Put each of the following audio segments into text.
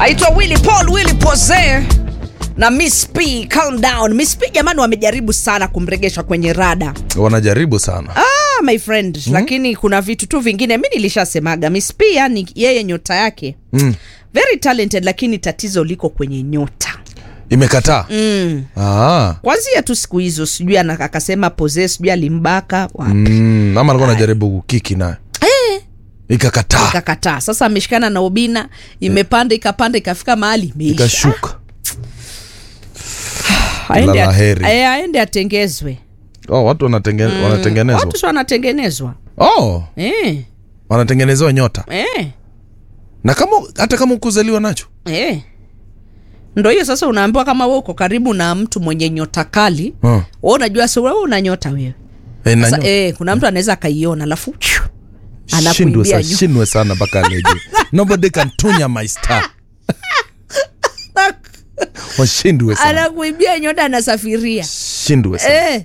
aitwa Willy Paul Willy Pose na Miss P calm down. Miss P jamani, wamejaribu sana kumregesha kwenye rada wanajaribu sana ah, my friend mm-hmm. Lakini kuna vitu tu vingine mi nilishasemaga Miss P, yani yeye nyota yake mm. very talented, lakini tatizo liko kwenye nyota imekataa mm. Ah. Kwanzia tu siku hizo sijui ana- akasema Pose sijui alimbaka wapi Mm, ama alikuwa anajaribu kukiki naye ikakataa ikakataa. Sasa ameshikana na Obina, imepanda ikapanda ikafika mahali imeisha. ikashuka Aende Lala at- heri. eh, aende atengezwe. oh, watu wanatenge, wanatengenezwa Watu si wanatengenezwa oh, eh, wanatengenezewa nyota eh, na kama hata kama ukuzaliwa nacho eh. Ndo hiyo sasa, unaambiwa kama we uko karibu na mtu mwenye nyota kali oh. we unajua si wewe una nyota wewe e, na sasa, nyota. eh, kuna mtu anaweza akaiona alafu chiu, shindwe anakuibia sa, nyota. shindwe sana mpaka leje nobody can tunya my star washindwe sana anakuibia nyota anasafiria shindwe sana eh.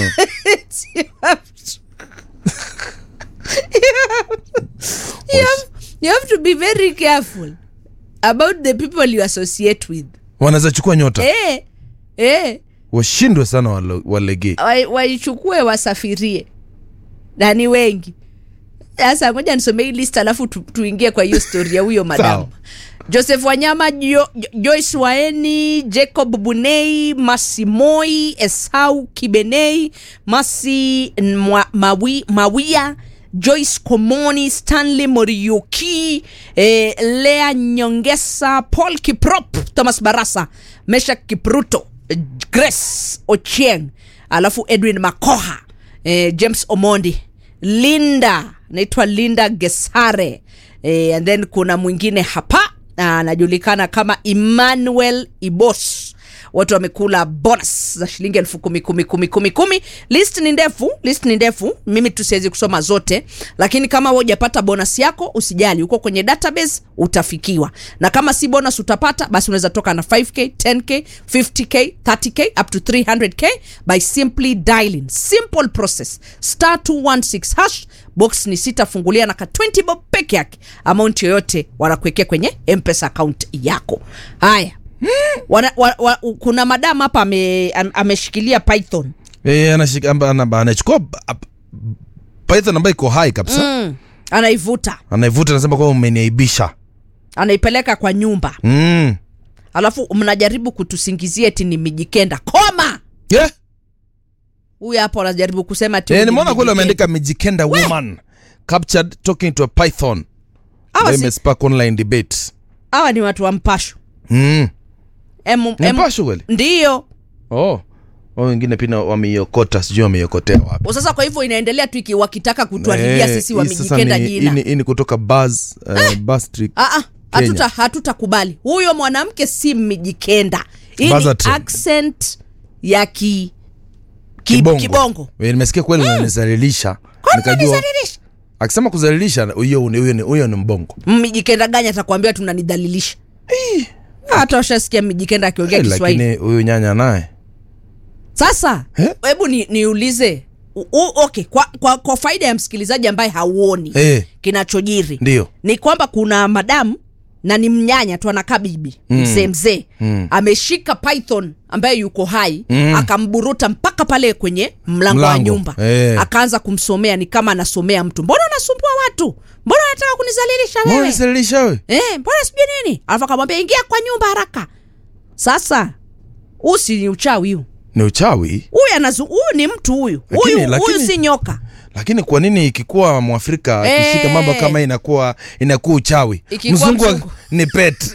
you, have, you have to be very careful about the people you associate with wanaweza chukua nyota eh, eh. washindwe sana wale- walegee Wa- waichukue wasafirie na ni wengi sasa moja nisomee hii list alafu tu, tuingie kwa hiyo stori ya huyo madamu Sawa. joseph wanyama jo, Jo- joyce waeni jacob bunei masimoi esau kibenei masi Mwa- mawi, mawia joyce komoni stanley moriuki eh, lea nyongesa paul kiprop thomas barasa meshak kipruto eh, grace ochieng alafu edwin makoha eh, james omondi linda naitwa linda gesare eh, and then kuna mwingine hapa ah, anajulikana kama emmanuel ibos watu wamekula bonus za shilingi elfu kumi kumi kumi kumi kumi list ni ndefu list ni ndefu mimi tusiwezi kusoma zote lakini kama hujapata bonus yako usijali uko kwenye database utafikiwa na kama si bonus utapata basi unaweza toka na 5k 10k 50k 30k up to 300k by simply dialing simple process star 216 hash box ni sita fungulia na ka 20 bob peke yake amount yoyote wanakuwekea kwenye mpesa account yako haya wana, wa, wa, kuna madam hapa ame, am- ameshikilia python Eh, anashika- amba- ana- anachukua ba- ap- python ambayo iko hai kabisa mm, anaivuta anaivuta anasema kwamba umeniaibisha anaipeleka kwa nyumba mm. alafu mnajaribu kutusingizia eti ni mijikenda koma yeah. huyu hapo anajaribu kusema ati eh, huyu ni nimeona kweli Mijikenda. wameandika mijikenda woman captured talking to a python Hawa Ambayo si- imespark online debate hawa ni watu wa mpasho mm. Emu- Ni emu- Mpasho kweli ndiyo oh Wao wengine pia wameiokota sijui wameiokotea wapi sasa kwa hivyo inaendelea tu iki- wakitaka kutuharibia Eh, sisi hii sasa wamijikenda ni- jina hii ni- hii ni kutoka Buzz, uh, Buzz Street. Ah, ah, Kenya. hatuta hatutakubali huyo mwanamke si mijikenda hii ni Buzzer train. accent ya ki, ki, Kibongo. kibongo. Eh, nimesikia kweli unanizalilisha Kwani nikajua unanizalilisha? akisema kuzalilisha huyo ni- huyo ni- huyo ni mbongo mijikenda gani atakwambia tunanidhalilisha hata washasikia mijikenda akiongea Eh, kiswahili lakini huyu nyanya naye sasa Eh? hebu ni, niulize u, u, okay kwa, kwa, kwa faida ya msikilizaji ambaye hauoni Eh, kinachojiri ndio ni kwamba kuna madamu na ni mnyanya tu anakaa bibi mm. mzee mzee Mm. ameshika python ambaye yuko hai Mm. akamburuta mpaka pale kwenye mlango, wa Mlango, nyumba eh. akaanza kumsomea ni kama anasomea mtu mbona unasumbua watu mbona unataka kunizalilisha mbona wewe unanizalilisha wewe eh, mbona sijui nini alafu akamwambia ingia kwa nyumba haraka sasa huu si ni uchawi huu ni uchawi huyu anazu huyu ni mtu huyu Lakini- huyu lakini- huyu si nyoka lakini kwa nini ikikuwa mwafrika Eh. akishika mambo kama hii inakuwa inakuwa uchawi Ikikuwa mzungu wa- mzungu. ni pet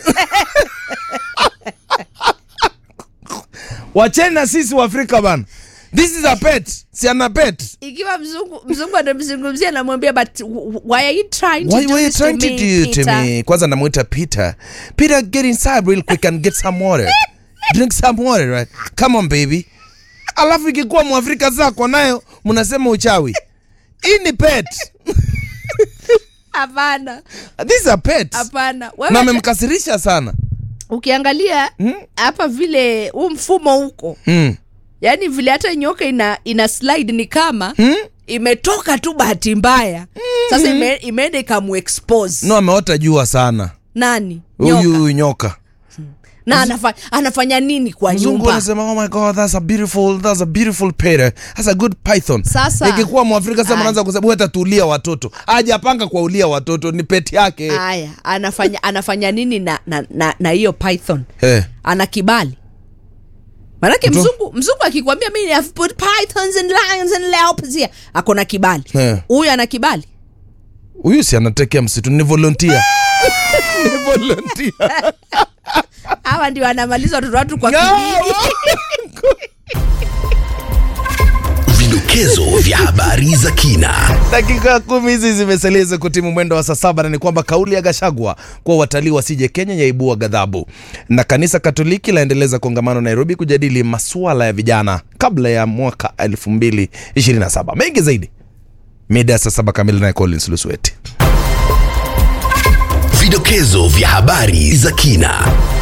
wacheni na sisi waafrika bana this is a pet si ana pet ikiwa mzungu mzungu anamzungumzia anamwambia but w- why are you trying to Why do were you this trying to to me, do to Peter? me? Kwanza namwita Peter. Peter, get inside real quick and get some water. Drink some water, right? Come on baby. Alafu ikikuwa mwafrika zako nayo mnasema uchawi. Hii ni pet. hapana This is a pet. hapana Na Wewe amemkasirisha sana. ukiangalia hapa vile huu mfumo huko Mm. yaani vile hata nyoka ina ina slide ni kama Hmm? imetoka tu bahati mbaya sasa ime, imeenda ikamuexpose No ameota jua sana. nani nyoka huyu nyoka na anafa, anafanya nini kwa mzungu nyumba anasema oh my god that's a beautiful that's a beautiful pere that's a good python Sasa- ikikuwa mwafrika sasa Aya. mnaanza kusema hata tuulia watoto hajapanga kwa ulia watoto ni peti yake haya anafanya anafanya nini na na na, na hiyo python eh. ana kibali manake Mtu- mzungu mzungu akikwambia mimi have put pythons and lions and leopards here ako na kibali Eh. huyu ana kibali huyu si anatekea msitu ni volunteer ni volunteer hawa ndio anamaliza watoto watu kwa No! kijiji. Vidokezo vya habari za kina. dakika kumi hizi zimeseleza kutimu mwendo wa saa saba na ni kwamba kauli ya Gashagwa kuwa watalii wasije Kenya yaibua ghadhabu, na kanisa Katoliki laendeleza kongamano Nairobi kujadili masuala ya vijana kabla ya mwaka 2027. Mengi zaidi mida ya saa saba kamili, naye Collins Lusueti. Vidokezo vya habari za kina.